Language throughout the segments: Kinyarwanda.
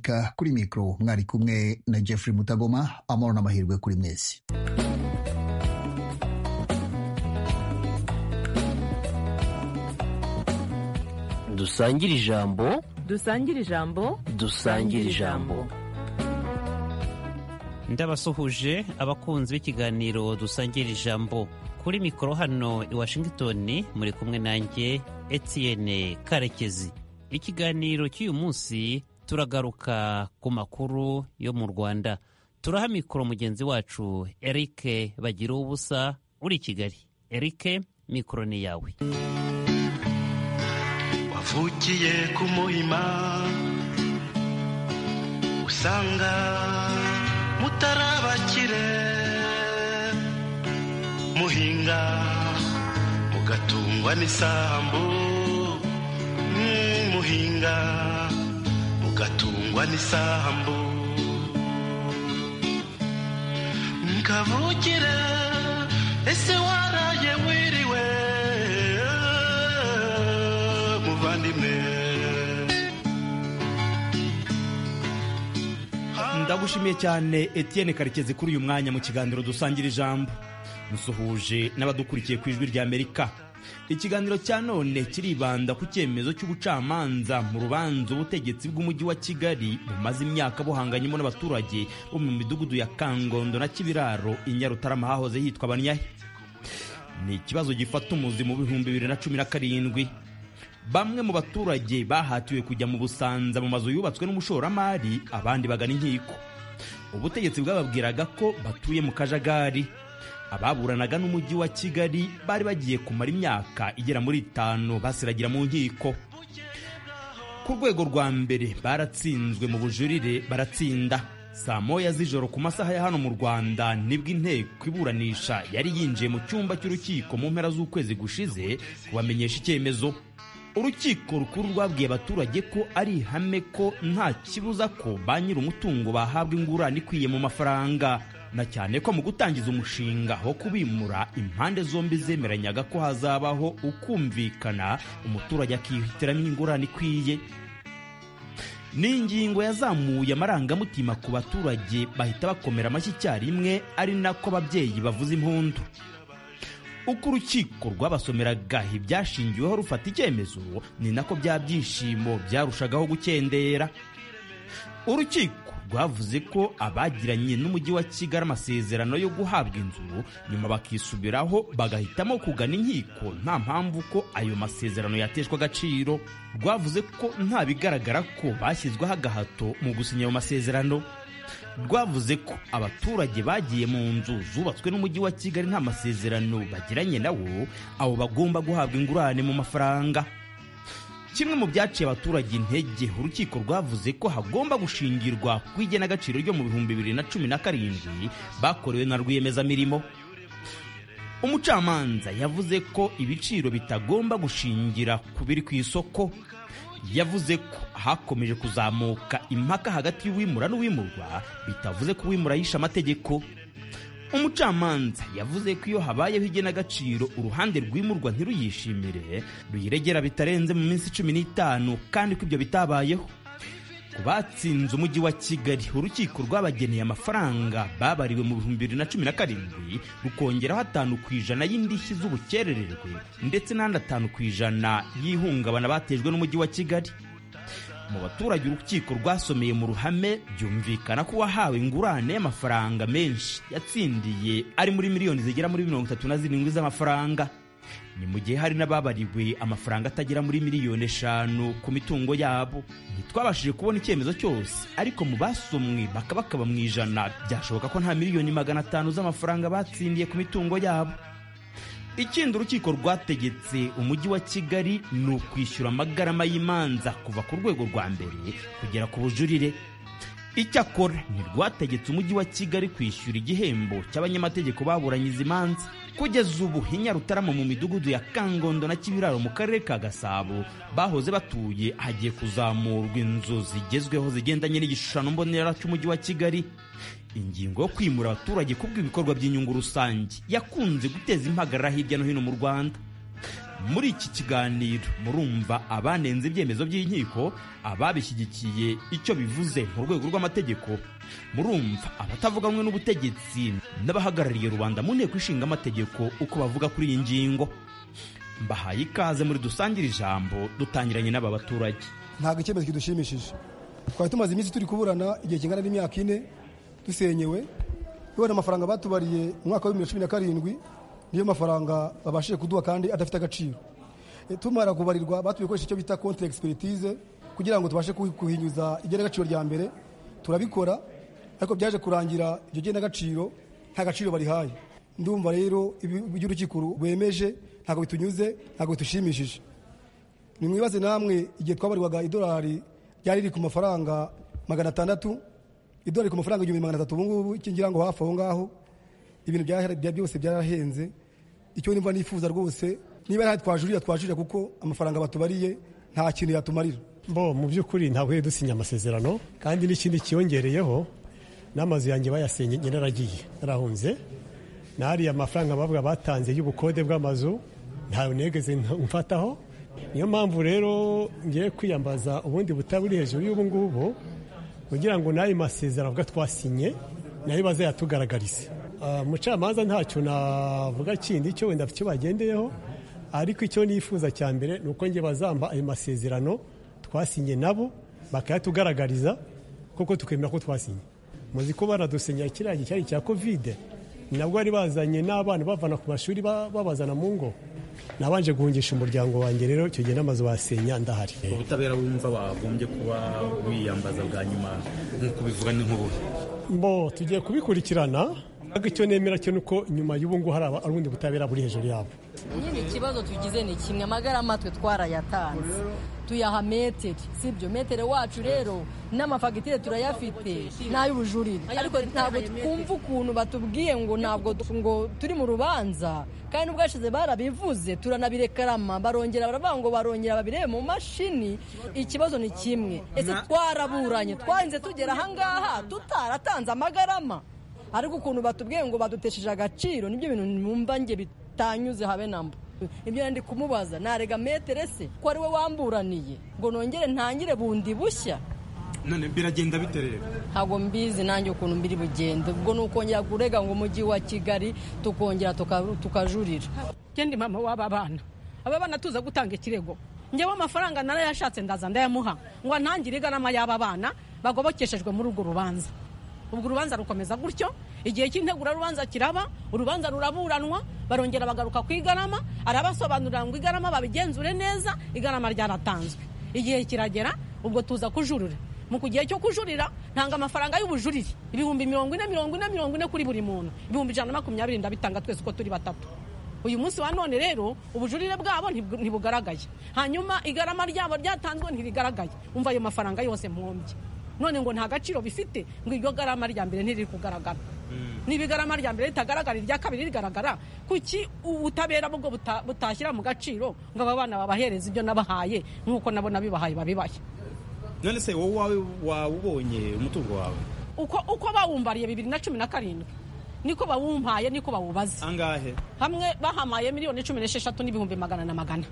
Ka kuri mikoro mwari kumwe na Jeffrey Mutagoma amahoro n'amahirwe kuri mwese dusangire ijambo dusangire ijambo dusangire ijambo ndabasuhuje abakunzi b'ikiganiro dusangira ijambo kuri mikoro hano i washington muri kumwe nanjye Etienne karekezi ikiganiro cy'uyu munsi turagaruka ku makuru yo mu rwanda turaha mikoro mugenzi wacu eric bagira ubusa uri i kigali eric mikoro ni yawe wavukiye ku muhima usanga mutarabakire muhinga mugatungwa n'isambu Mm, muhinga mugatungwa n'isambu kavukire ese waraye wiriwe muvandimwe ndagushimiye cyane Etienne karekezi kuri uyu mwanya mu kiganiro dusangira ijambo musuhuje n'abadukurikiye ku ijwi ry'amerika ikiganiro cya none kiribanda ku cyemezo cy'ubucamanza mu rubanza ubutegetsi bw'umujyi wa kigali bumaze imyaka buhanganyemo n'abaturage bo mu midugudu ya kangondo na kibiraro i nyarutarama hahoze hitwa abanyahe ni ikibazo gifata umuzi mu bihumbi bibiri na cumi na karindwi bamwe mu baturage bahatiwe kujya mu busanza mu mazu yubatswe n'umushoramari abandi bagana inkiko ubutegetsi bwababwiraga ko batuye mu kajagari ababuranaga n'umujyi wa kigali bari bagiye kumara imyaka igera muri itanu basiragira mu nkiko ku rwego rwa mbere baratsinzwe mu bujurire baratsinda saa moya z'ijoro ku masaha ya hano mu rwanda nibwo inteko iburanisha yari yinjiye mu cyumba cy'urukiko mu mpera z'ukwezi gushize kubamenyesha icyemezo urukiko rukuru rwabwiye abaturage ko ari ihame ko nta kibuza ko ba nyir'umutungo bahabwa ingurane ikwiye mu mafaranga na cyane ko mu gutangiza umushinga wo kubimura impande zombi zemeranyaga ko hazabaho ukumvikana umuturage akihitiramo ingurane ikwiye ni ingingo yazamuye amarangamutima ku baturage bahita bakomera amashyi icyarimwe ari nako ababyeyi bavuza impundu uko urukiko rwabasomeraga ibyashingiweho rufata icyemezo ni nako bya byishimo byarushagaho gukendera urukiko rwavuze ko abagiranye n'umujyi wa kigali amasezerano yo guhabwa inzu nyuma bakisubiraho bagahitamo kugana inkiko nta mpamvu ko ayo masezerano yateshwa agaciro rwavuze ko nta bigaragara ko bashyizweho agahato mu gusinya ayo masezerano rwavuze ko abaturage bagiye mu nzu zubatswe n'umujyi wa kigali nta masezerano bagiranye nawo abo bagomba guhabwa ingurane mu mafaranga kimwe mu byaciye abaturage intege urukiko rwavuze ko hagomba gushingirwa ku igenagaciro ryo mu bihumbi bibiri na cumi na karindwi bakorewe na rwiyemezamirimo umucamanza yavuze ko ibiciro bitagomba gushingira ku biri ku isoko yavuze ko hakomeje kuzamuka impaka hagati y'uwimura n'uwimurwa bitavuze ko uwimura yishe amategeko umucamanza yavuze ko iyo habayeho igenagaciro uruhande rwimurwa ntiruyishimire ruyiregera bitarenze mu minsi cumi n'itanu kandi ko ibyo bitabayeho ku batsinze umujyi wa kigali urukiko rwabageneye amafaranga babariwe mu bihumbi bibiri na cumi na karindwi rukongeraho atanu ku ijana y'indishyi z'ubukerererwe ndetse n'andi atanu ku ijana y'ihungabana batejwe n'umujyi wa kigali mu baturage urukiko rwasomeye mu ruhame byumvikana ko uwahawe ingurane y'amafaranga menshi yatsindiye ari muri miliyoni zigera muri mirongo itatu na zirindwi z'amafaranga ni mu gihe hari n'ababariwe amafaranga atagera muri miliyoni eshanu ku mitungo yabo ntitwabashije kubona icyemezo cyose ariko mu basomwe bakabakaba mu ijana byashoboka ko nta miliyoni magana atanu z'amafaranga batsindiye ku mitungo yabo ikindi urukiko rwategetse umujyi wa kigali ni ukwishyura amagarama y'imanza kuva ku rwego rwa mbere kugera ku bujurire icyakora ntirwategetse umujyi wa kigali kwishyura igihembo cy'abanyamategeko baburanye izi manza kugeza ubu i nyarutarama mu midugudu ya kangondo na kibiraro mu karere ka gasabo bahoze batuye hagiye kuzamurwa inzu zigezweho zigendanye n'igishushanyo mbonera cy'umujyi wa kigali ingingo yo kwimura abaturage kubw'ibikorwa by'inyungu rusange yakunze guteza impagarara hirya no hino mu rwanda muri iki kiganiro murumva abanenze ibyemezo by'inkiko ababishyigikiye icyo bivuze mu rwego rw'amategeko murumva abatavuga rumwe n'ubutegetsi n'abahagarariye rubanda mu nteko ishinga amategeko uko bavuga kuri iyi ngingo mbahaye ikaze muri dusangire ijambo dutangiranye n'aba baturage ntabwo icyemezo kidushimishije twari tumaze iminsi turi kuburana igihe kingana n'imyaka ine dusenyewe kubera amafaranga batubariye umwaka wa bibiri na cumi na karindwi niyo mafaranga babashije kuduha kandi adafite agaciro E, tumara kubarirwa batubikoresha icyo bita contre expertise kugira ngo tubashe kuhi- kuhinyuza igenagaciro rya mbere turabikora ariko byaje kurangira iryo genagaciro nta gaciro barihaye ndumva rero ibi- iby'urukiko bemeje ntabwo bitunyuze ntabwo bitushimishije nimwibaze namwe igihe twabarirwaga idolari ryari riri ku mafaranga magana atandatu idolari ku mafaranga igihumbi magana atatu ubungubu iki ngira ngo hafi aho ngaho ibintu byara- bya- byose byarahenze icyo nimba nifuza rwose niba ari ahari twajurira twajurira kuko amafaranga batubariye nta kintu yatumarira bo mu by'ukuri ntabwo yari dusinya amasezerano kandi n'ikindi cyiyongereyeho n'amazu yanjye bayasenye yararagiye narahunze n'ariya mafaranga bavuga batanze y'ubukode bw'amazu ntawe negeze mfataho niyo mpamvu rero ngiye kwiyambaza ubundi butaburi hejuru y'ubu ngubu kugira ngo n'ayo masezerano avuga twasinnye nayo bazayatugaragarize Ah, umucamanza ntacyo navuga kindi cyo wenda icyo bagendeyeho ariko icyo nifuza cya mbere ni uko njye bazamba ayo masezerano twasinye nabo bakayatugaragariza kuko tukemera ko twasinye muzi ko baradusinyira kiriya gihe cyari cya kovide nabwo bari bazanye n'abana bavana ku mashuri ba- babazana mu ngo nabanje guhungisha umuryango wanjye rero icyo gihe n'amazu basenya ndahari ubutabera wumva wagombye kuba wiyambaza bwa nyuma nk'uko bivuga n'inkuru bo tugiye kubikurikirana ariko icyo nemera cyo ni uko nyuma y'ubu ngubu hari aba- hari ubundi butabera buri hejuru yabo nyine ikibazo tugize ni kimwe amagara amatwe twarayatanze tuyaha metero si ibyo metero wacu rero n'amafagitire turayafite n'ay'ubujurire ariko ntabwo twumva ukuntu batubwiye ngo ntabwo du- ngo turi mu rubanza kandi ubwashize barabivuze turanabirekarama barongera baravuga ngo barongera babirebe mu mashini ikibazo ni kimwe ese twaraburanye twarinze tugera ahangaha tutaratanze amagarama ariko ukuntu batubwiye ngo badutesheje agaciro nibyo bintu numva nge bitanyuze habe na mba ibyo ndi kumubaza narega metere se ko ari we wamburaniye ngo nongere ntangire bundi bushya none biragenda bite rero ntabwo mbizi nanjye ukuntu mbiri bugende ubwo ni ukongera kurega ngo umujyi wa kigali tukongera tuka- tukajurira njye ndi mama w'aba bana aba bana tuza gutanga ikirego njyewe amafaranga narayashatse ndaza ndayamuha ngo antangire iganama y'aba bana bagobokeshejwe muri urwo rubanza ubwo urubanza rukomeza gutyo igihe cy'integurarubanza kiraba urubanza ruraburanwa barongera bagaruka ku igarama arabasobanurira ngo igarama babigenzure neza igarama ryaratanzwe igihe kiragera ubwo tuza kujurira mu gihe cyo kujurira ntanga amafaranga y'ubujurire ibihumbi mirongo ine mirongo ine mirongo ine kuri buri muntu ibihumbi ijana na makumyabiri ndabitanga twese uko turi batatu uyu munsi wa none rero ubujurire bwabo ntibw- ntibugaragaye hanyuma igarama ryabo ryatanzwe ntirigaragaye umva ayo mafaranga yose mwombye none ngo nta gaciro bifite ngo iryo garama rya mbere ntiriri kugaragara niba igarama rya mbere ritagaragara irya kabiri rigaragara kuki ubutabera bwo buta- butashyira mu gaciro ngo aba bana babahereze ibyo nabahaye nk'uko nabo nabibahaye babibaye none se wowe wawe wawubonye umutungo wawe uko uko bawumbariye bibiri na cumi na karindwi niko bawumpaye niko bawubaze angahe hamwe bahamaye miliyoni cumi n'esheshatu n'ibihumbi magana na magana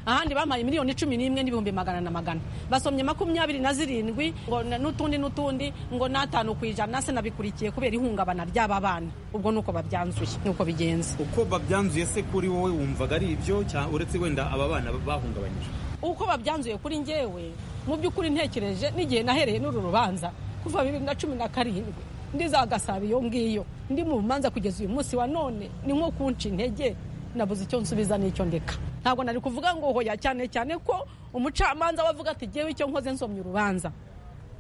ahandi bampaye miliyoni cumi n'imwe n'ibihumbi magana na magana basomye makumyabiri na zirindwi ngo na- n'utundi n'utundi ngo n'atanu ku ijana se nabikurikiye kubera ihungabana ry'aba bana ubwo nuko babyanzuye nuko bigenze uko babyanzuye se kuri wowe wumvaga ari ibyo cyangwa uretse wenda aba bana bahungabanyije uko babyanzuye kuri njyewe mu by'ukuri ntekereje n'igihe nahereye n'uru rubanza kuva bibiri na cumi na karindwi ndiza gasaba iyo ngiyo ndi mu manza kugeza uyu munsi wa none ni nko kunca intege nabuze icyo nsubiza n'icyo ndeka ntabwo nari kuvuga ngo hoya cyane cyane ko umucamanza wavuga ati jyewe icyo nkoze nsomye urubanza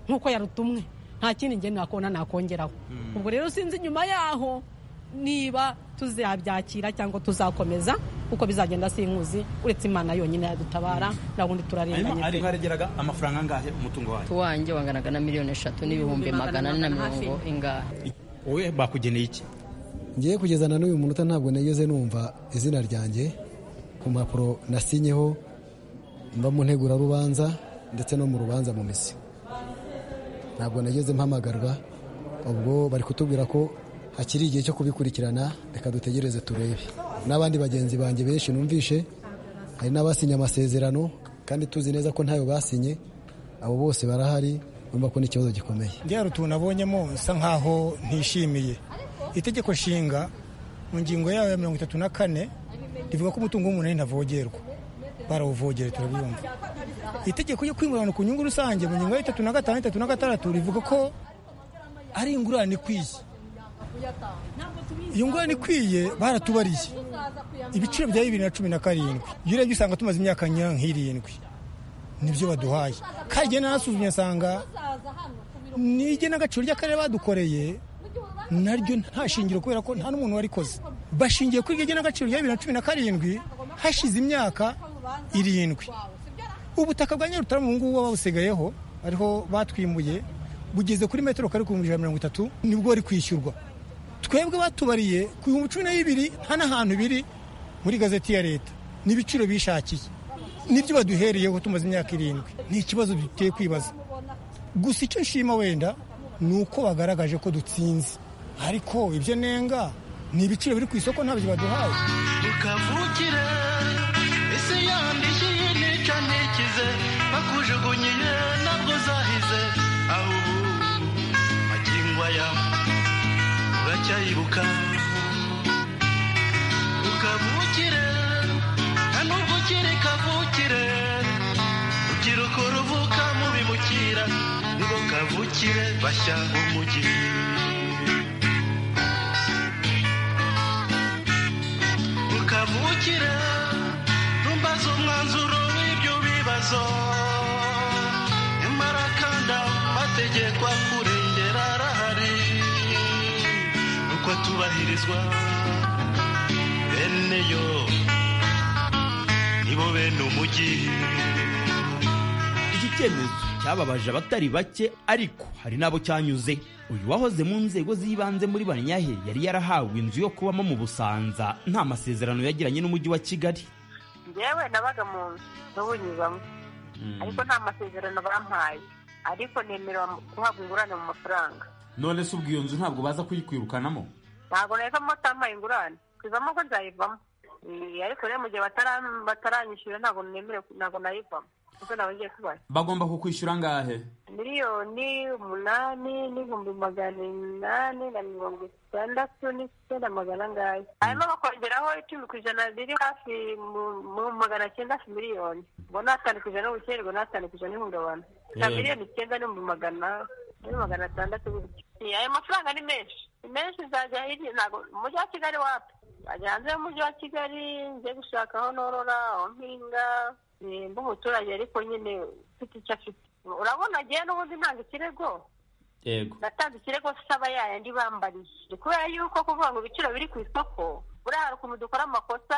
nk'uko yarutumwe nta kindi njye nakona nakongeraho ubwo rero sinzi inyuma yaho niba tuzabyakira cyangwa tuzakomeza kuko bizagenda sinkuzi uretse imana yonyine yadutabara na bundi turarenganye pe. harageraga amafaranga angahe umutungo wawe tuwanjye wanganaga na miliyoni eshatu n'ibihumbi magana ane na mirongo ingahe wowe bakugeneye iki ngiye kugeza na n'uyu munota ntabwo nageze numva izina ryanjye ku mpapuro nasinyeho mba mu ntegurarubanza ndetse no mu rubanza mu misi ntabwo nageze mpamagarwa ubwo bari kutubwira ko hakiri igihe cyo kubikurikirana reka dutegereze turebe n'abandi bagenzi banjye benshi numvishe hari n'abasinye amasezerano kandi tuzi neza ko ntayo basinye abo bose barahari urumva ko n'ikibazo gikomeye byari utuntu abonyemo nsa nkaho ntishimiye itegeko nshinga mu ngingo yayo ya mirongo itatu na kane rivuga ko umutungo w'umuntu ntavogerwa barawuvogera turabyumva itegeko ryo kwingurana ku nyungu rusange mu ngingo ya itatu na gatanu itatu na gatandatu rivuga ko ari ingurane ikwiye iyo ngurane ikwiye baratubariye ibiciro bya bibiri na cumi na karindwi iyo urebye usanga tumaze imyaka nk'irindwi nibyo baduhaye kandi igihe narasuzumye nsanga n'igenagaciro ry'akarere badukoreye naryo nta shingiro kubera ko nta n'umuntu warikoze bashingiye kuri iryo genagaciro rya bibiri na cumi na karindwi hashize imyaka irindwi ubutaka bwa nyarutarama ubu ngubu babusigayeho ariho batwimbuye bugeze kuri metero kare ku bihumbi ijana na mirongo itatu nibwo bari kwishyurwa twebwe batubariye ku bihumbi cumi na bibiri nta n'ahantu biri muri gazeti ya leta n'ibiciro bishakiye nibyo baduhereyeho tumaze imyaka irindwi ni ikibazo duteye kwibaza gusa icyo nshima wenda ni uko bagaragaje ko dutsinze ariko ibyo nenga ni ibiciro biri ku isoko ntabyo baduhaye tukavukire ese yandikiye nica ntikize bakujugunyiye ntabwo uzahize aho ubu magingo aya uracyayibuka ukavukire nta nubwo ukiri kavukire ugira uko ruvuka mu bimukira nibo kavukire bashya b'umujyi ukavukire ntumbaze umwanzuro w'ibyo bibazo nyamara kandi amategeko akurengera arahari uko atubahirizwa bene yo nibo bene umujyi iki cyemezo cyababaje abatari bake ariko hari n'abo cyanyuze uyu wahoze mu nzego z'ibanze muri banyahe yari yarahawe inzu yo kubamo mu busanza nta masezerano yagiranye n'umujyi wa kigali yewe nabaga mu nzu n'ubunyibamo ariko nta masezerano bampaye ariko nemerewe guhabwa ingurane mu mafaranga none se ubwo iyo nzu ntabwo baza kuyikwirukanamo ntabwo nahitamo tampaye ingurane kwivamo ko nzayivamo Eh, ariko rero mu gihe batara- bataranyishyura ntabwo nemerewe ntabwo nayivamo kuko nawe ngiye kubaho bagomba kukwishyura angahe miliyoni umunani n'ibihumbi magana inani na mirongo itandatu n'icyenda magana angahe hanyuma bakongeraho icumi ku ijana riri hafi mu- mu magana cyenda hafi miliyoni ngo ni atanu ku ijana n'ubukererwe ni atanu ku ijana n'ihungabana na Eh. miliyoni icyenda n'ibihumbi magana ni magana atandatu gutyo Eh, ayo mafaranga ni menshi ni menshi nzajya hirya ntabwo umujyi wa kigali wapi wajya hanze y'umujyi wa kigali njye gushaka aho norora aho mpinga eh, mba umuturage ariko nyine ufite icyo afite urabona agiye n'ubundi ntanga ikirego yego natanze ikirego saba yayandi bambariye Ni kubera yuko kuvuga ngo ibiciro biri ku isoko buriya hari ukuntu dukora amakosa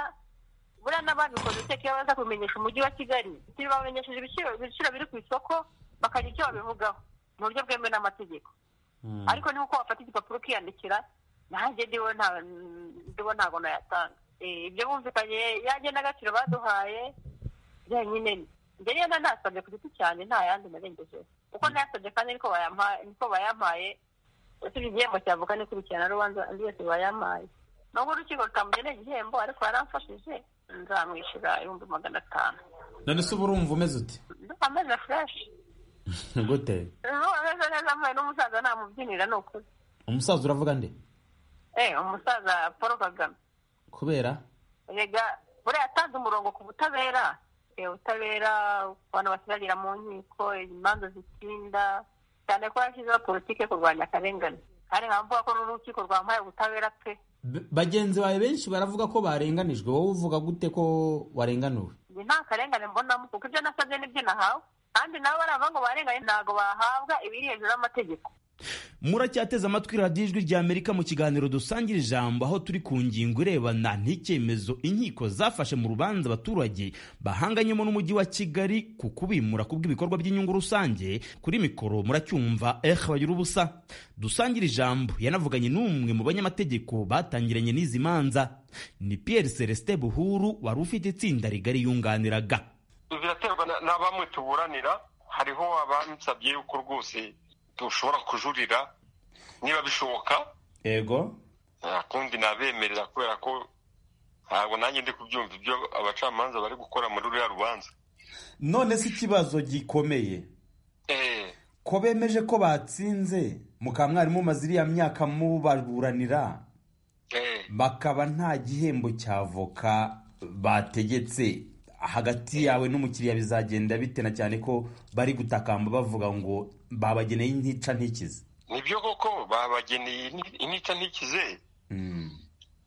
buriya n'ababikoze iteka iyo baza kubimenyesha umujyi wa kigali ntibamenyesheje ibiciro ibiciro biri ku isoko bakagira icyo babivugaho mu buryo bwemewe n'amategeko ariko niba uko wafata igipapuro ukiyandikira nanjye ndiwe nta- ndiwe ntabwo nayatanga Eh, ibyo bumvikanye yanjye n'agaciro baduhaye byonyine njye niyo nasabye ku giti cyanjye nta yandi narengejeho kuko nayasabye kandi niko bayampaye niko bayampaye usibye igihembo cyavuka n'ikurikirana rubanza andi yose bayampaye nubwo urukiko rutamugeneye igihembo ariko yaramfashije nzamwishyura ibihumbi magana atanu none se ubu urumva umeze ute ndumva ameze fureshi gute ndumva ameze neza mbaye n'umusaza namubyinira ni ukuri umusaza uravuga nde Eh, umusaza paul kagame kubera erega buriya yatanze umurongo ku butabera Eh, ubutabera ku bantu basirarira mu nkiko imanza zitinda cyane ko yashyizeho politiki yo kurwanya akarengane kandi nkaba mvuga ko n'urukiko rwampaye ubutabera pe bagenzi bawe benshi baravuga ko barenganijwe wowe uvuga gute ko warenganuwe njye nta karengane mbonamo kuko ibyo nasabye n'ibyo nahawe kandi nabo baravuga ngo barenganye ntabwo bahabwa ibiri hejuru y'amategeko muracyateze amatwi radiyo ijwi rya amerika mu kiganiro dusangira ijambo aho turi ku ngingo irebana n'icyemezo inkiko zafashe mu rubanza abaturage bahanganyemo n'umujyi wa kigali ku kubimura kubw'ibikorwa by'inyungu rusange kuri mikoro muracyumva eh bagira ubusa dusangira ijambo yanavuganye n'umwe mu banyamategeko batangiranye n'izi manza ni pierre celestin buhuru wari ufite itsinda rigari yunganiraga biraterwa na- na bamwe tuburanira hariho abansabye yuko rwose dushobora kujurira niba bishoboka yego nta kundi nabemerera kubera ko ntabwo nanjye ndi kubyumva ibyo abacamanza bari gukora muri ruriya rubanza none se ikibazo gikomeye ko bemeje ko batsinze mukaba mwari mumaze iriya myaka mubaburanira bakaba nta gihembo cya voka bategetse hagati yawe n'umukiriya bizagenda bite na cyane ko bari gutakamba bavuga ngo babageneye intica ntikize nibyo koko babageneye inica ntikize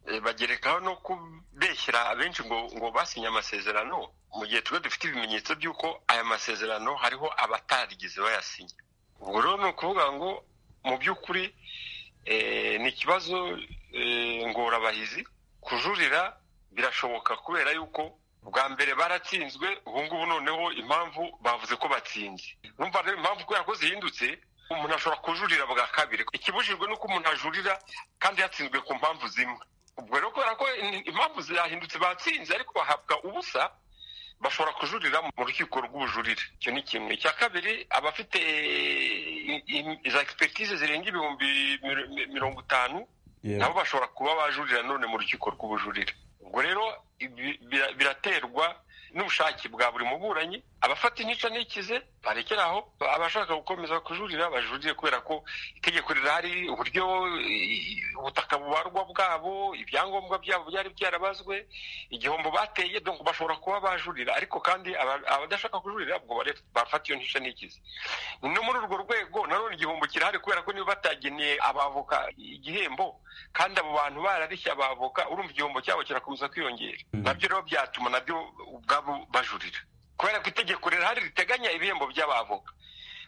Eh, bagerekaho no kubeshyira abenshi ngo ngo basinye amasezerano mu gihe twe dufite ibimenyetso by'uko aya masezerano hariho abatarigeze bayasinya ubwo rero ni ukuvuga ngo mu by'ukuri eh, ni ikibazo eh, ngorabahizi kujurira birashoboka kubera yuko bwa mbere baratsinzwe ubu ngubu noneho impamvu bavuze ko batsinze urumva rero impamvu kubera ko zihindutse umuntu ashobora kujurira bwa kabiri ikibujijwe ni uko umuntu ajurira kandi yatsinzwe ku mpamvu zimwe ubwo rero kubera ko in- impamvu zahindutse batsinze ariko bahabwa ubusa bashobora kujurira mu rukiko rw'ubujurire icyo ni kimwe icya kabiri abafite i- i- iza egisipegitize zirenga ibihumbi mir- mi- mirongo itanu Yeah. nabo bashobora kuba bajurira none mu rukiko rw'ubujurire ubwo rero ibi- bira- biraterwa n'ubushake bwa buri muburanyi abafata intica n'ikize barekera aho abashaka gukomeza kujurira bajurire kubera ko itegeko rirahari uburyo i- ubutaka bubarwa bwabo ibyangombwa byabo byari byarabazwe igihombo bateye donc bashobora kuba bajurira ariko kandi aba- abadashaka kujurira ubwo bare- bafata iyo ntica n'ikize no muri urwo rwego nanone igihombo kirahari kubera ko niba batageneye abavoka igihembo kandi abo bantu bararishya abavoka urumva igihombo cyabo kirakomeza kwiyongera nabyo rero byatuma nabyo ubwabo bajurira kubera ko itegeko rirahari riteganya ibihembo by'abavoka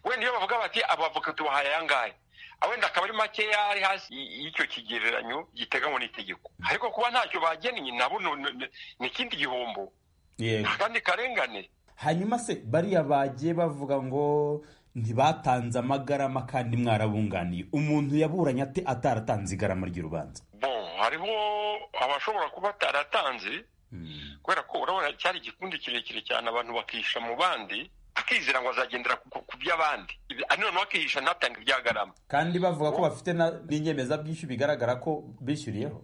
wenda iyo bavuga bati abavoka tubahaye ayangahe Ah, wenda akaba ari makeya ari hasi y- y'icyo kigereranyo giteganywa n'itegeko ariko kuba ntacyo bagennye nabo no- no- no- ni ikindi gihombo yego akandi karengane hanyuma se bariya bagiye bavuga ngo ntibatanze amagarama kandi mwarabunganiye umuntu yaburanye ate ataratanze igarama ry'urubanza bon hariho abashobora kuba ataratanze kubera ko urabona cyari igikundi kirekire cyane abantu bakihisha mu bandi akizera ngo azagendera ku- ku by'abandi noneho akihisha ntatange ibyagarama kandi bavuga ko bafite na- n'inyemezabwishyu bigaragara ko bishyuriyeho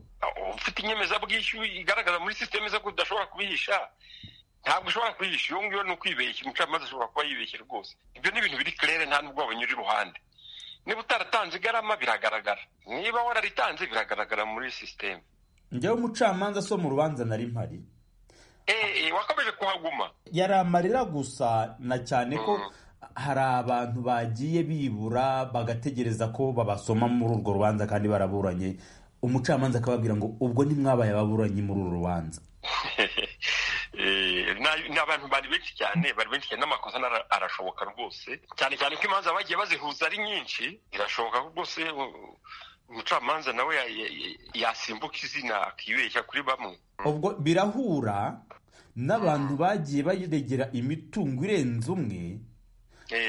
ufite inyemezabwishyu igaragaza muri sisiteme zo kudashobora kubihisha ntabwo ushobora kuyihisha iyo ngiyo ni ukwibeshya umucamanza ashobora kuba yibeshye rwose ibyo ni ibintu biri kirere nta nubwo wabanyura iruhande niba utaratanze igarama biragaragara niba wararitanze biragaragara muri sisiteme njyewe umucamanza so mu rubanza nari mpari Eh, wakomeje kuhaguma yari amarira gusa na cyane ko hari abantu bagiye bibura bagategereza ko babasoma muri urwo rubanza kandi baraburanye umucamanza akababwira ngo ubwo ntimwabaye ababuranyi muri uru rubanza Eh, na- ni abantu bari benshi cyane bari benshi cyane n'amakosa n'ara- arashoboka rwose cyane cyane ko imanza bagiye bazihuza ari nyinshi birashoboka ko rwose uh, umucamanza nawe ya- ya- ya- yasimbuka izina akibeshya kuri bamwe ubwo birahura n'abantu bagiye baregera imitungo irenze umwe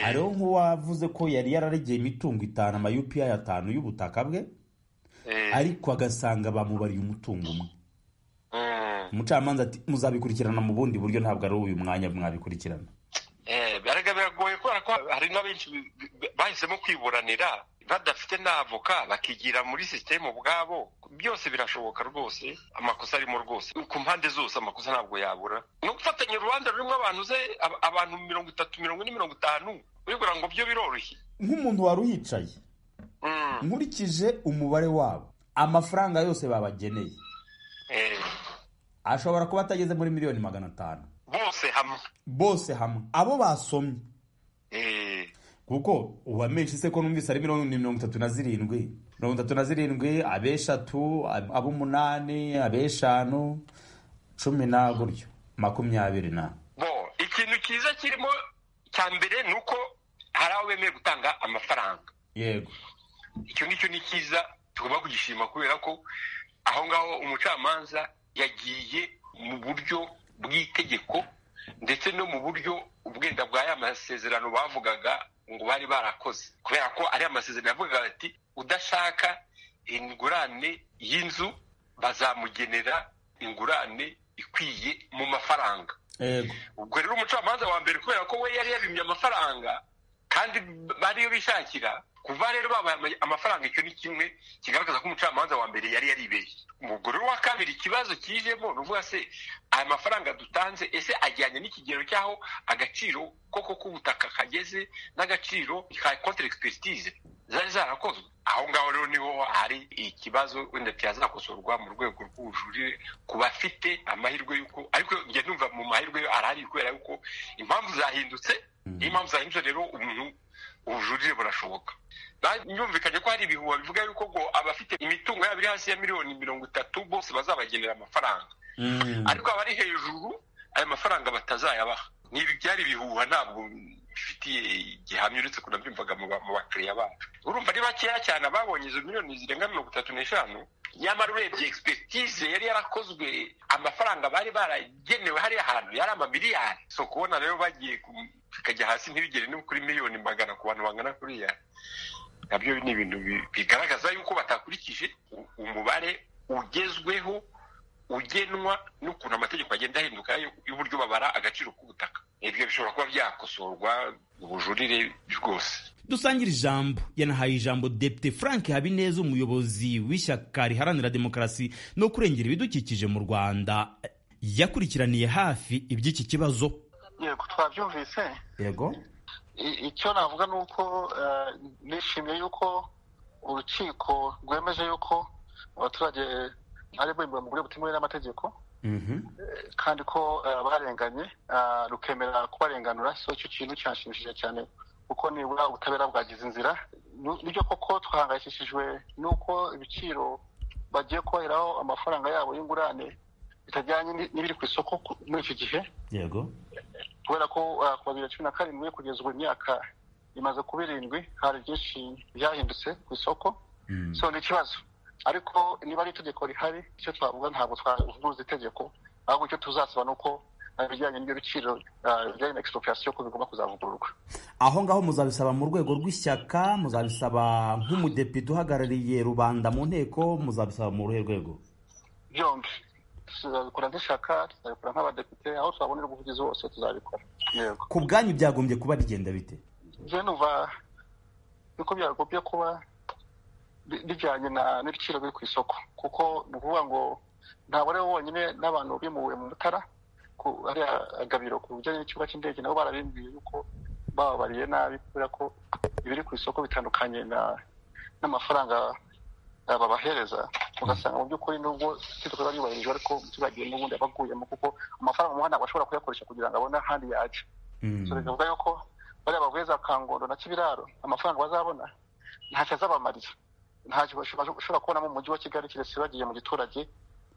hariho nk'uwavuze ko yari yararegeye imitungo itanu ama UPI atanu y'ubutaka bwe ariko agasanga bamubariye umutungo umwe umucamanza ati muzabikurikirana mu bundi buryo ntabwo ari uyu mwanya mwabikurikirana Eh, biraga biragoye kubera ko hari n'abenshi bi- bi- bahisemo kwiburanira badafite n'avoka bakigira muri sisiteme ubwabo byose birashoboka rwose amakosa arimo rwose ku mpande zose amakosa ntabwo yabura no gufatanya urubanza rurimo abantu ze ab- abantu mirongo itatu mirongo ine mirongo itanu urigura ngo byo biroroshye nk'umuntu wari uhicaye nkurikije umubare wabo amafaranga yose babageneye ashobora kuba atageze muri miliyoni magana atanu bose hamwe bose hamwe abo basomye kuko uwamenshi se ko numvise ari miliyoni mirongo itatu na zirindwi mirongo itatu na zirindwi abeshatu ab- ab'umunani abeshanu cumi na gutyo makumyabiri na bo ikintu cyiza kirimo cya mbere ni uko hari aho bemeye gutanga amafaranga yego icyo ngicyo ni cyiza tugomba kugishima kubera ko aho ngaho umucamanza yagiye mu buryo bw'itegeko ndetse no mu buryo ubwenda bwa ya masezerano bavugaga ngo bari barakoze kubera ko ari amasezerano yavugaga ati udashaka ingurane y'inzu bazamugenera ingurane ikwiye mu mafaranga yego ubwo rero umucamanza wa mbere kubera ko we yari yabimye amafaranga kandi bariyo bishakira kuva rero babaye amafaranga icyo ni kimwe kigaragaza ko umucamanza wa mbere yari yaribeshye umugore wa kabiri ikibazo kijemo ni uvuga se aya mafaranga dutanze ese ajyanye n'ikigero cy'aho agaciro koko k'ubutaka kageze n'agaciro ka konti expertise zari zarakozwe aho ngaho rero niho hari ikibazo wenda cyazakosorwa mu rwego rw'ubujurire ku bafite amahirwe y'uko ariko njya numva mu mahirwe arahari kubera yuko impamvu zahindutse iyo impamvu zahindutse rero umuntu ubujurire burashoboka byumvikanye ko hari ibihuha bivuga yuko ngo abafite imitungo yabo iri hasi ya miliyoni mirongo itatu bose bazabagenera amafaranga ariko abari hejuru ayo mafaranga batazayabaha n'ibi byari ibihuha ntabwo bifitiye gihamya uretse ko nabyumvaga mu bakiriya bacu urumva ari bakeya cyane ababonye izo miliyoni zirenga mirongo itatu n'eshanu nyamara urebye expertise yari yarakozwe amafaranga bari baragenewe hariya hantu yari amamiliyari so kubona rero bagiye bikajya hasi ntibigere no kuri miliyoni magana ku bantu bangana kuriya nabyo ni ibintu bigaragaza yuko batakurikije umubare ugezweho ugenwa n'ukuntu amategeko agenda ahinduka y'uburyo babara agaciro k'ubutaka ibyo bishobora kuba byakosorwa ubujurire bwose dusangira ijambo yanahaye ijambo depite frank habineza umuyobozi w'ishyaka riharanira demokarasi no kurengera ibidukikije mu rwanda yakurikiraniye hafi iby'iki kibazo yego twabyumvise yego icyo navuga ni uko nishimiye yuko urukiko rwemeje yuko abaturage ari bo mu buryo butemewe n'amategeko kandi ko barenganye rukemera kubarenganura so icyo kintu cyashimishije cyane kuko nibura ubutabera bwagize inzira nibyo koko twahangayikishijwe n'uko ibiciro bagiye kubaheraho amafaranga yabo y'ingurane bitajyanye n'ibiri ku isoko muri iki gihe yego kubera ko kuva bibiri na cumi na karindwi kugeza ubu imyaka imaze kuba irindwi hari byinshi byahindutse ku isoko so ni ikibazo ariko niba ari itegeko rihari icyo twavuga ntabwo twavuguruza itegeko ahubwo icyo tuzasaba ni uko ibijyanye n'ibyo biciro bijyanye na expropriation ko bigomba kuzavugururwa aho ngaho muzabisaba mu rwego rw'ishyaka muzabisaba nk'umudepite uhagarariye rubanda mu nteko muzabisaba mu ruhe rwego byombi tuzabikora nk'ishyaka tuzabikora nk'abadepite aho twabonera ubuvugizi hose tuzabikora yego ku bwanyu byagombye kuba bigenda bite njyewe numva yuko byagombye kuba bi- bijyanye na- n'ibiciro biri ku isoko kuko ni ukuvuga ngo ntabwo ari bo bonyine n'abantu bimuwe mu mutara ku hariya agabiro ku bijyanye n'ikibuga cy'indege nabo barabimbwiye yuko bababariye nabi kubera ko ibiri ku isoko bitandukanye na- n'amafaranga eh, babahereza ugasanga mu by'ukuri nubwo itegeko riba ryubahirijwe ariko umuturage n'ubundi aba aguyemo kuko amafaranga umuha ntabwo ashobora kuyakoresha kugira ngo abone ahandi yaca so bivuga yuko bariya bavuye za kangondo na kibiraro amafaranga bazabona ntacyo azabamariza ntacyo bashobora bashobora kubonamo mu mujyi wa kigali keretse bagiye mu giturage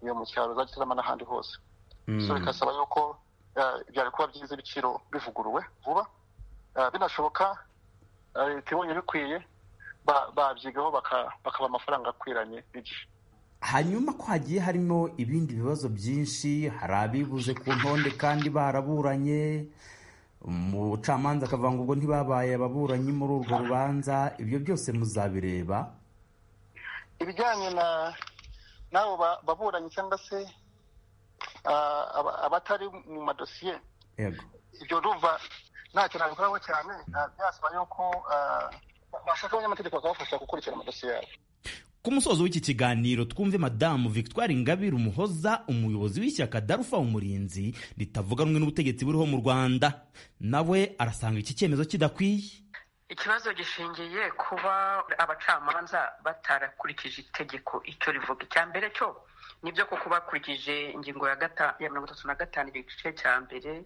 iyo mu cyaro zagitarama n'ahandi hose so bigasaba yuko eh, byari kuba byiza ibiciro bivuguruwe vuba Eh, binashoboka eh, leta ibonye bikwiye ba- babyigaho baka- bakaba amafaranga akwiranye n'igihe hanyuma ko hagiye harimo ibindi bibazo byinshi hari abibuze ku ntonde kandi baraburanye umucamanza akavuga ngo ubwo ntibabaye ababuranyi muri urwo rubanza ibyo byose muzabireba ibijyanye na n'abo ba- baburanyi cyangwa se ah, aba- abatari mu madosiye yego ibyo ndumva ntacyo nabikoraho cyane ah, byasaba yuko ah, bashaka abanyamategeko bakabafasha gukurikira amadosiye yabo ku musozo w'iki kiganiro twumve madamu victoire ingabire umuhoza umuyobozi w'ishyaka darufa umurinzi ritavuga rumwe n'ubutegetsi buriho mu rwanda nawe arasanga iki cyemezo kidakwiye ikibazo gishingiye kuba abacamanza batarakurikije itegeko icyo rivuga icya mbere cyo nibyo koko bakurikije ingingo ya gata- ya mirongo itatu na gatanu igice cya mbere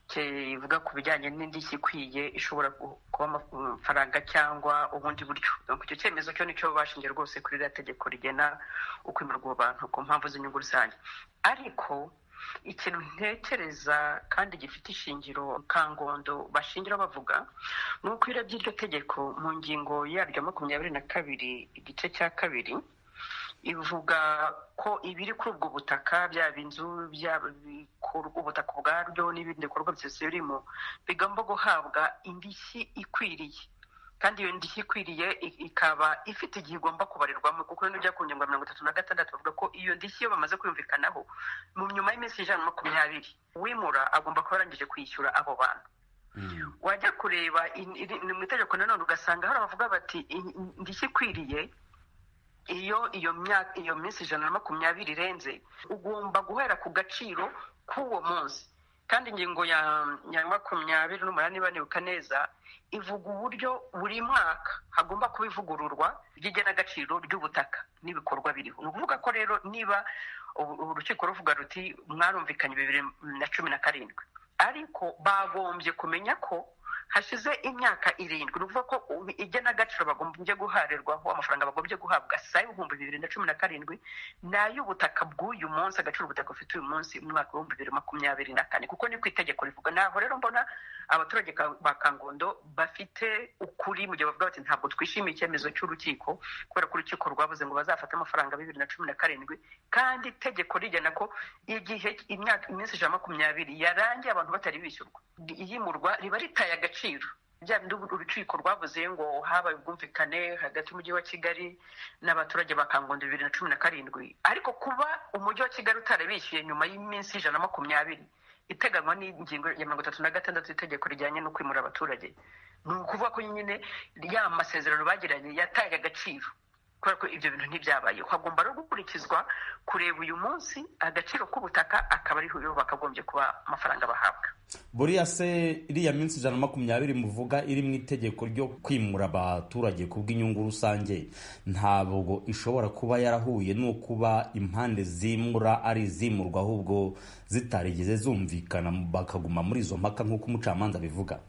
kivuga ku bijyanye n'indishyi ikwiye ishobora ku- kuba amafaranga cyangwa ubundi buryo Donc icyo cyemezo cyo nicyo bashingiye rwose kuri ririya tegeko rigena ukwimirwa abo bantu ku mpamvu z'inyungu rusange ariko ikintu ntekereza kandi gifite ishingiro kangondo bashingira bavuga ni uko iyo urebye iryo tegeko mu ngingo yaryo makumyabiri na kabiri igice cya kabiri ivuga ko ibiri kuri ubwo butaka byaba inzu byaba ibikorwa- ubutaka ubwabyo n'ibindi bikorwa byose birimo bigomba guhabwa indishyi ikwiriye kandi iyo ndishyi ikwiriye i- ikaba ifite igihe igomba kubarirwamo kuko rero bijya ku ngingo ya mirongo itatu na gatandatu bavuga ko iyo ndishyi iyo bamaze kuyumvikanaho mu nyuma y'iminsi ijana na makumyabiri uwimura agomba kuba arangije kwishyura abo bantu wajya kureba in- iri- ni mu itegeko nanone ugasanga hari abavuga bati "In- indishyi ikwiriye iyo iyo myaka iyo minsi ijana na makumyabiri irenze ugomba guhera ku gaciro k'uwo munsi kandi ingingo ya ya makumyabiri n'umunani banibuka neza ivuga uburyo buri mwaka hagomba kuba ivugururwa ry'igenagaciro ry'ubutaka n'ibikorwa biriho ni ukuvuga ko rero niba ubu- ubu urukiko ruvuga ruti mwarumvikanye bibiri na cumi na karindwi ariko bagombye kumenya ko hashize imyaka irindwi ni ukuvuga ko ubu- igenagaciro bagombye guharirwaho amafaranga bagombye guhabwa saa y'ibihumbi bibiri na cumi na karindwi ni ay'ubutaka bw'uyu munsi agaciro ubutaka bufite uyu munsi mu mwaka w'ibihumbi bibiri na makumyabiri na kane kuko ni ku itegeko rivuga ntaho rero mbona abaturage ka- ba kangondo bafite ukuri mu gihe bavuga bati ntabwo twishimiye icyemezo cy'urukiko kubera ko urukiko rwavuze ngo bazafate amafaranga bibiri na cumi na karindwi kandi itegeko rigena ko igihe imyaka iminsi ijana na makumyabiri yarangiye abantu batari bishyurwa iyimurwa riba ritaye agaciro bya bindi uru- urukiko rwavuze ngo habaye ubwumvikane hagati y'umujyi wa kigali n'abaturage ba kangondo bibiri na cumi na karindwi ariko kuba umujyi wa kigali utarabishyuye nyuma y'iminsi ijana na makumyabiri iteganywa n'ingingo ya mirongo itatu na gatandatu y'itegeko rijyanye no kwimura abaturage ni ukuvuga ko nyine ya masezerano bagiranye yataye agaciro kubera ko ibyo bintu ntibyabaye hagomba rero gukurikizwa kureba uyu munsi agaciro k'ubutaka akaba ariho yo bakagombye kuba amafaranga bahabwa buriya se iriya minsi ijana na makumyabiri muvuga iri mu itegeko ryo kwimura abaturage ku bw'inyungu rusange ntabwo ishobora kuba yarahuye n'ukuba impande zimura ari izimurwa ahubwo zitarigeze zumvikana bakaguma muri izo mpaka nk'uko umucamanza abivuga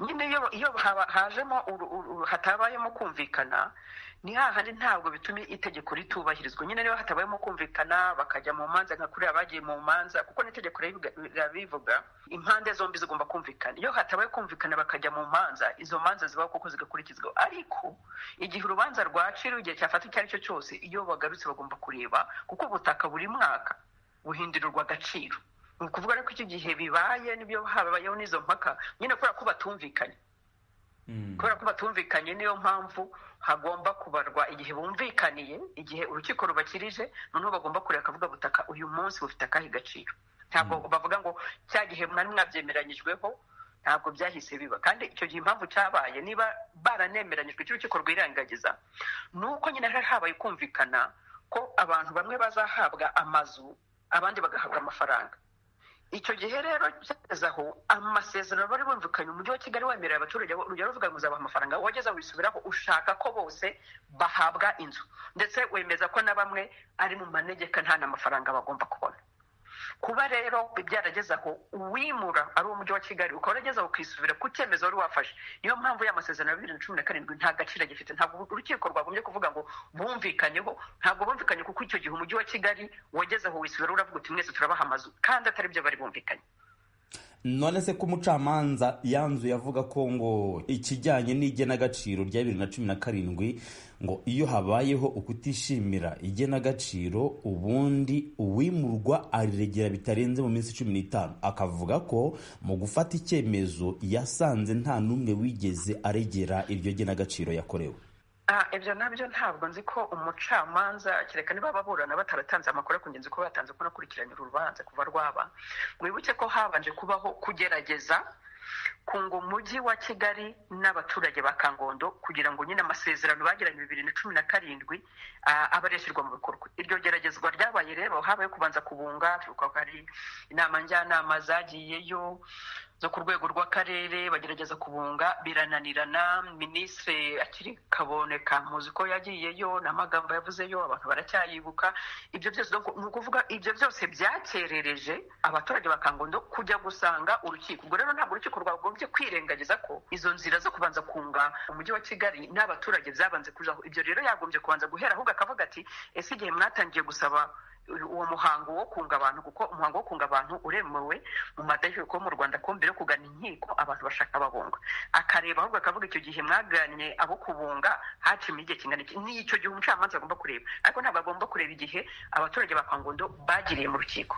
nyine iyo iyo haba- hajemo uru- uru- hatabayemo kumvikana ni hahandi ntabwo bituma itegeko ritubahirizwa nyine niba hatabayemo kumvikana bakajya mu manza nka kuriya bagiye mu manza kuko n'itegeko ribiga- riba bivuga impande zombi zigomba kumvikana iyo hatabaye kumvikana bakajya mu manza izo manza zibaho kuko zigakurikizwa ariko igihe urubanza rwaciriwe igihe cyafata icyo ari cyo cyose iyo bagarutse bagomba kureba kuko ubutaka buri mwaka buhindurirwa agaciro ni ukuvuga rero ko icyo gihe bibaye n'ibyo habayeho n'izo mpaka nyine kubera ko batumvikanye kubera ko batumvikanye niyo mpamvu hagomba kubarwa igihe bumvikaniye igihe urukiko rubakirije noneho bagomba kureba akavuga butaka uyu munsi bufite akahe gaciro ntabwo bavuga ngo cya gihe mwari mwabyemeranyijweho ntabwo byahise biba kandi icyo gihe impamvu cyabaye niba baranemeranyijwe icyo urukiko rwirengagiza ni uko nyine hari habaye kumvikana ko abantu bamwe bazahabwa amazu abandi bagahabwa amafaranga icyo gihe rero cyageze aho amasezerano bari bumvikanye umujyi wa kigali wemerera abaturage bo- urugero ruvuga ngo uzabaha amafaranga wageze aho wisubiraho ushaka ko bose bahabwa inzu ndetse wemeza ko na bamwe ari mu manegeka nta n'amafaranga bagomba kubona kuba rero byarageze aho uwimura ari umujyi wa kigali ukaba warageze aho ukisubira ku cyemezo wari wafashe niyo mpamvu ya masezerano ya bibiri na cumi na karindwi nta gaciro agifite ntabwo urukiko rwagombye kuvuga ngo bumvikanyeho ntabwo bumvikanye kuko icyo gihe umujyi wa kigali wageze aho wisubira uravuga uti mwese turabaha amazu kandi atari byo bari bumvikanye none se ko umucamanza yanzuye avuga ko ngo ikijyanye n'igenagaciro rya bibiri na cumi na karindwi ngo iyo habayeho ukutishimira igenagaciro ubundi uwimurwa ariregera bitarenze mu minsi cumi n'itanu akavuga ko mu gufata icyemezo yasanze nta n'umwe wigeze aregera iryo genagaciro yakorewe Ah, ibyo nabyo ntabwo nzi ko umucamanza kereka niba ababurana bataratanze amakuru ku ngenzi ko batanze ko nakurikiranye uru rubanza kuva rwaba mwibuke ko habanje kubaho kugerageza kunga umujyi wa kigali n'abaturage ba kangondo kugira ngo nyine amasezerano bagiranye bibiri na cumi na karindwi ah, abe areshyirwa mu bikorwa iryo geragezwa ryabaye rero habaye kubanza kubunga twibuka ko hari inama njyanama zagiyeyo zo ku rwego rw'akarere bagerageza kubunga birananirana minisitiri akiri kaboneka muzi ko yagiyeyo n'amagambo yavuzeyo abantu baracyayibuka ibyo byose donc ni ukuvuga ibyo byose byakerereje abaturage ba kangondo kujya gusanga urukiko ubwo rero ntabwo urukiko rwagombye kwirengagiza ko izo nzira zo kubanza kunga umujyi wa kigali n'abaturage byabanze kujaho ibyo rero yagombye kubanza guhera ahubwo akavuga ati ese igihe mwatangiye gusaba uwo muhango wo kunga abantu kuko umuhango wo kunga abantu uremewe mu mategeko yo mu rwanda ko mbere yo kugana inkiko abantu bashaka babunga akareba ahubwo akavuga icyo gihe mwaganye abo kubunga hacimo igihe kingana iki ni icyo gihe umucamanza agomba kureba ariko ntabwo agomba kureba igihe abaturage ba kangondo bagiriye mu rukiko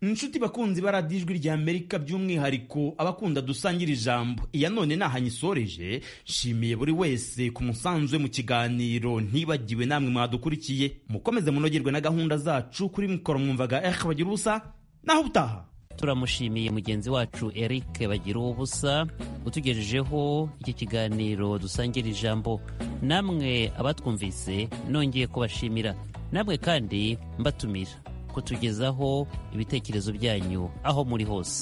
inshuti bakunzi baradiyo ijwi rya amerika by'umwihariko abakunda dusangira ijambo iya none ntaho anyisoreje nshimiye buri wese ku musanzu we mu kiganiro ntibagiwe namwe mwadukurikiye mukomeze munogerwe na gahunda zacu kuri mikoro mwumvaga ehe bagira ubusa naho ubutaha turamushimiye mugenzi wacu eric bagira ubusa utugejejeho iki kiganiro dusangira ijambo namwe abatwumvise nongeye kubashimira namwe kandi mbatumira kutugezaho ibitekerezo byanyu aho muri hose